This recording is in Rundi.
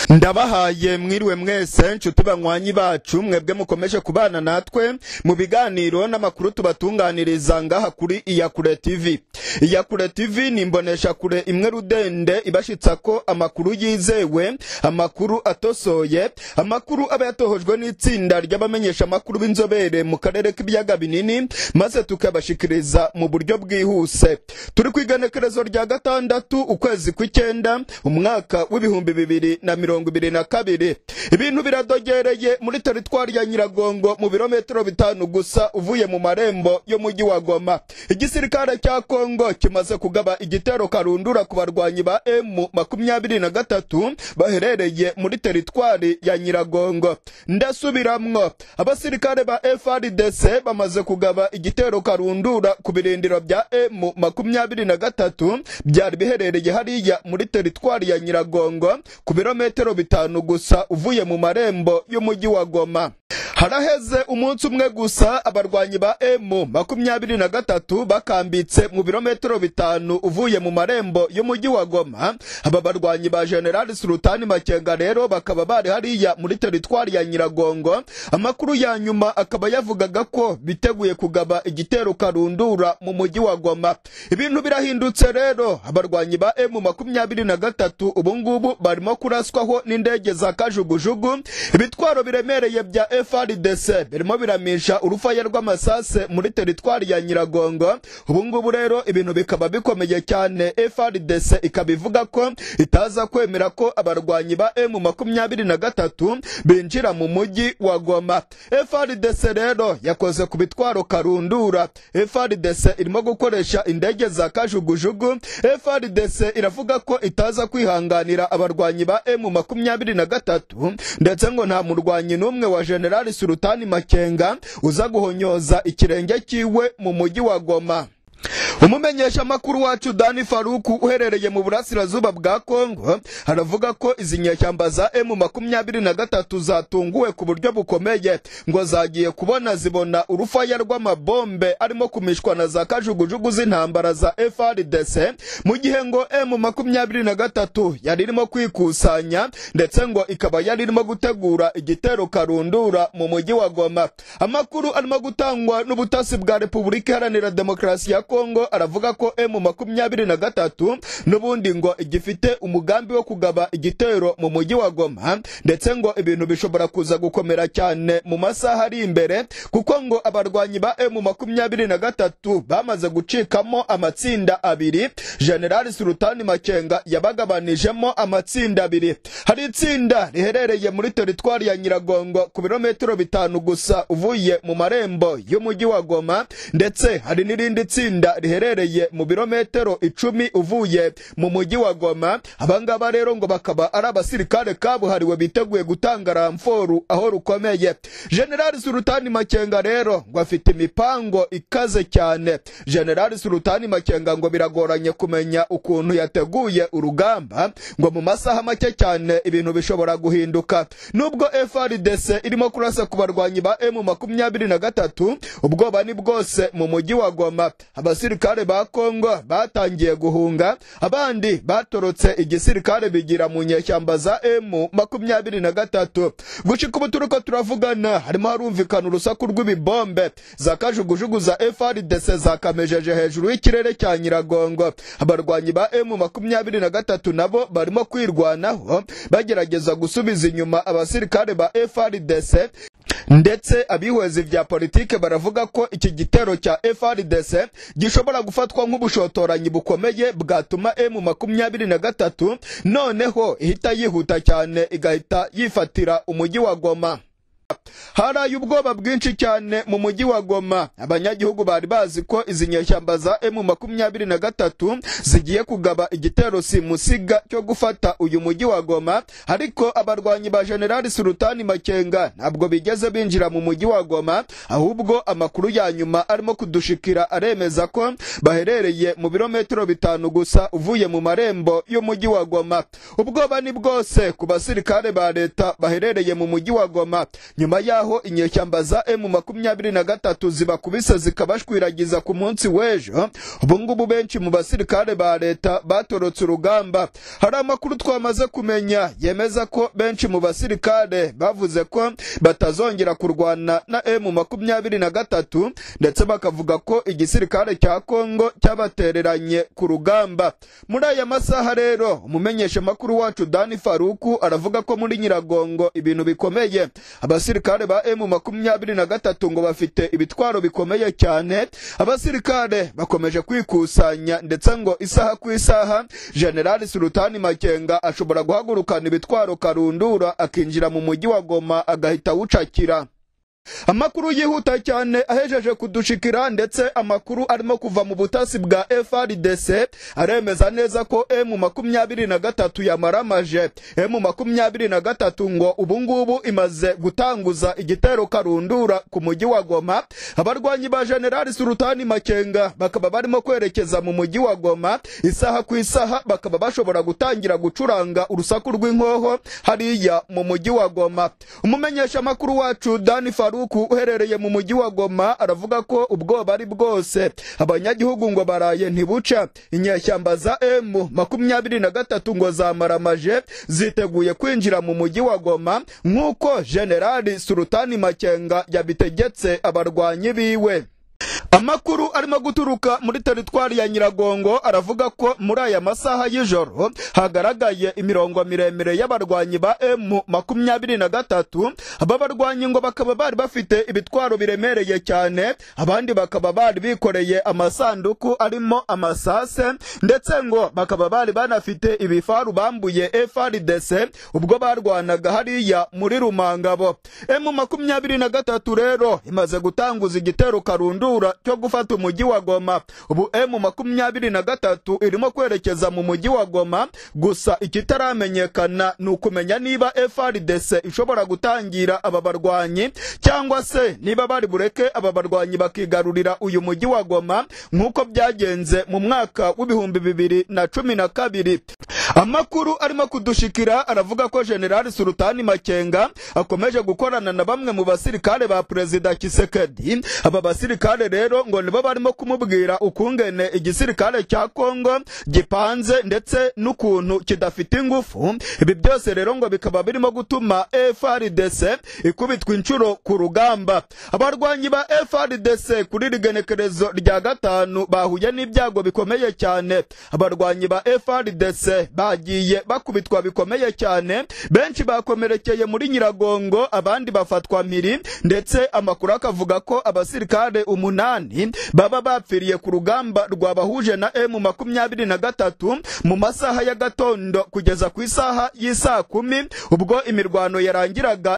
ndabahaye mwiriwe mwese nshuti banywanyi bacu mwebwe mukomeje kubana natwe mu biganiro n'amakuru tubatunganiriza ngaha kuri iyakure tv iyakure tv ni imbonesha kure imwe rudende ibashitsa ko amakuru yizewe amakuru atosoye amakuru aba yatohojwe n'itsinda ry'abamenyesha amakuru b'inzobere mu karere k'ibiyaga binini maze tukabashikiriza mu buryo bwihuse turi ku igenekerezo rya gatandatu ukwezi kw'icyenda umwaka w'ibihumbi bibiri na mirongo ibiri na kabiri ibintu biradogereye muri teritwari ya nyiragongo mu birometero bitanu gusa uvuye mu marembo y'umujyi wa goma igisirikare cya kongo kimaze kugaba igitero karundura ku barwanyi ba emu makumyabiri na gatatu baherereye muri teritwari ya nyiragongo ndasubiramwo abasirikare ba frdc bamaze kugaba igitero karundura ku birindiro bya emu makumyabiri na gatatu byari biherereye hariya muri teritwari ya nyiragongo ku birometero bitanu gusa uvuye mu marembo y'umujyi wa goma haraheze umunsi umwe gusa abarwanyi ba emu makumyabiri na gatatu bakambitse mu birometero bitanu uvuye mu marembo y'umujyi wa goma aba barwanyi ba generali sultani makenga rero bakaba bari hariya muri teritwari ya nyiragongo amakuru ya nyuma akaba yavugaga ko biteguye kugaba igitero karundura mu mujyi wa goma ibintu birahindutse rero abarwanyi ba emu makumyabiri na gatatu ubungubu barimo kuraswaho n'indege za kajugujugu ibitwaro biremereye bya frdc birimo biramisha urufaya rw'amasase muri teritwari ya nyiragongo ubungubu rero ibintu bikaba bikomeye cyane frdc ikaba ivuga ko itaza kwemera ko abarwanyi ba emu makumyabiri na gatatu binjira mu mujyi wa goma frdc rero yakoze ku bitwaro karundura frdc irimo gukoresha indege za kajugujugu frdc iravuga ko itaza kwihanganira abarwanyi ba emu makumyabiri na gatatu ndetse ngo nta murwanyi n'umwe wa generali sultani makenga uza guhonyoza ikirenge cyiwe mu mujyi wa goma umumenyesha amakuru wacu dani faruku uherereye mu burasirazuba bwa kongo aravuga ko izi nyeshyamba za emu makumyabiri na gatatu zatunguwe ku buryo bukomeye ngo zagiye kubona zibona urufaya rw'amabombe arimo kumishwa na za kajugujugu z'intambara za frdc mu gihe ngo emu makumyabiri na gatatu yari irimo kwikusanya ndetse ngo ikaba yari irimo gutegura igitero karundura mu mujyi wa goma amakuru arimo gutangwa n'ubutasi bwa repubulika iharanira demokarasi ya kongo aravuga ko emu makumyabiri na gatatu n'ubundi ngo igifite umugambi wo kugaba igitero mu mujyi wa goma ndetse ngo ibintu bishobora kuza gukomera cyane mu masaha ari imbere kuko ngo abarwanyi ba emu makumyabiri na gatatu bamaze gucikamo amatsinda abiri generali sultani makenga yabagabanijemo amatsinda abiri hari itsinda riherereye muri teritwari ya nyiragongo ku birometero bitanu gusa uvuye mu marembo y'umujyi wa goma ndetse hari n'irindi tsinda riherereye mu birometero icumi uvuye mu mujyi wa goma abangaba rero ngo bakaba ari abasirikare kabuhariwe biteguye gutanga ramforu aho rukomeye generali sultani makenga rero ngo afite imipango ikaze cyane generali sultani makenga ngo biragoranye kumenya ukuntu yateguye urugamba ngo mu masaha make cyane ibintu bishobora guhinduka nubwo frdc irimo kurasa ku barwanyi ba emu makumyabiri na gatatu ubwoba ni bwose mu mujyi wa goma abasirikare ba kongo batangiye guhunga abandi batorotse igisirikare bigira mu nyeshyamba za emu makumyabiri na gatatu gushika ubu turiko turavugana harimo harumvikana urusaku rw'ibibombe za kajugujugu za frdc zakamejeje hejuru y'ikirere cya nyiragongo abarwanyi ba emu makumyabiri na gatatu nabo barimo kwirwanaho bagerageza gusubiza inyuma abasirikare ba frdc ndetse abihwezi vya politike baravuga ko iki gitero cya frdc gishobora gufatwa nk'ubushotoranyi bukomeye bwatuma emu makumyabiri na gatatu noneho ihita yihuta cyane igahita yifatira umujyi wa goma haraye ubwoba bwinshi cyane mu mujyi wa goma abanyagihugu bari bazi ko izi nyeshyamba za emu makumyabiri na gatatu zigiye kugaba igitero simusiga cyo gufata uyu mujyi wa goma ariko abarwanyi ba generali sultani makenga ntabwo bigeze binjira mu mujyi wa goma ahubwo amakuru ya nyuma arimo kudushikira aremeza ko baherereye mu birometero bitanu gusa uvuye mu marembo y'umujyi wa goma ubwoba ni bwose ku basirikare ba leta baherereye mu mujyi wa goma nyuma yaho inyeshyamba za emu makumyabiri na gatatu zibakubise zikabashwiragiza ku munsi w'ejo ubu ngubu benshi mu basirikare ba leta batorotse urugamba hari amakuru twamaze kumenya yemeza ko benshi mu basirikare bavuze ko batazongera kurwana na emu makumyabiri na gatatu ndetse bakavuga ko igisirikare cya kongo cyabatereranye ku rugamba muri aya masaha rero umumenyeshamakuru wacu dani faruku aravuga ko muri nyiragongo ibintu bikomeye abasirikare ba emu makumyabiri na gatatu ngo bafite ibitwaro bikomeye cyane abasirikare bakomeje kwikusanya ndetse ngo isaha ku isaha generali sultani makenga ashobora guhagurukana ibitwaro karundura akinjira mu mujyi wa goma agahita awucakira amakuru yihuta cyane ahejeje kudushikira ndetse amakuru arimo kuva mu butasi bwa FRDC aremeza neza ko M makumyabiri na gatatu yamaramaje M makumyabiri na gatatu ngo ubu ngubu imaze gutanguza igitero karundura ku mujyi wa Goma abarwanyi ba General Sultani Makenga bakaba barimo kwerekeza mu mujyi wa Goma isaha ku isaha bakaba bashobora gutangira gucuranga urusaku rw'inkoho hariya mu mujyi wa Goma umumenyesha makuru wacu Dani Faru Faruku uherereye mu mujyi wa Goma aravuga ko ubwoba ari bwose abanyagihugu ngo baraye ntibuca inyeshyamba za M makumyabiri na gatatu ngo zamaramaje ziteguye kwinjira mu mujyi wa Goma nk'uko Generali Sultani Makenga yabitegetse abarwanyi biwe amakuru arimo guturuka muri teritwari ya nyiragongo aravuga ko muri aya masaha y'ijoro hagaragaye imirongo miremire y'abarwanyi ba emu makumyabiri na gatatu aba barwanyi ngo bakaba bari bafite ibitwaro biremereye cyane abandi bakaba bari bikoreye amasanduku arimo amasase ndetse ngo bakaba bari banafite ibifaru bambuye FRDC ubwo barwanaga hariya muri rumangabo emu makumyabiri na gatatu rero imaze gutanguza igitero karundura cyo gufata umujyi wa Goma ubu M makumyabiri na gatatu irimo kwerekeza mu mujyi wa Goma gusa ikitaramenyekana ni ukumenya niba FRDC ishobora gutangira aba barwanyi cyangwa se niba bari bureke aba barwanyi bakigarurira uyu mujyi wa Goma nk'uko byagenze mu mwaka w'ibihumbi bibiri na cumi na kabiri amakuru arimo kudushikira aravuga ko General Sultani Makenga akomeje gukorana na bamwe mu basirikare ba Perezida Kisekedi aba basirikare rero ngo nibo barimo kumubwira ukungene igisirikare cya Kongo gipanze ndetse n'ukuntu kidafite ingufu ibi byose rero ngo bikaba birimo gutuma FRDC ikubitwa inshuro ku rugamba abarwanyi ba FRDC kuri rigenekerezo rya gatanu bahuye n'ibyago bikomeye cyane abarwanyi ba FRDC bagiye bakubitwa bikomeye cyane benshi bakomerekeye muri Nyiragongo abandi bafatwa mpiri ndetse amakuru akavuga ko abasirikare umunani baba bapfiriye ku rugamba rwabahuje na M makumyabiri na gatatu mu masaha ya gatondo kugeza ku isaha y'isaa kumi ubwo imirwano yarangiraga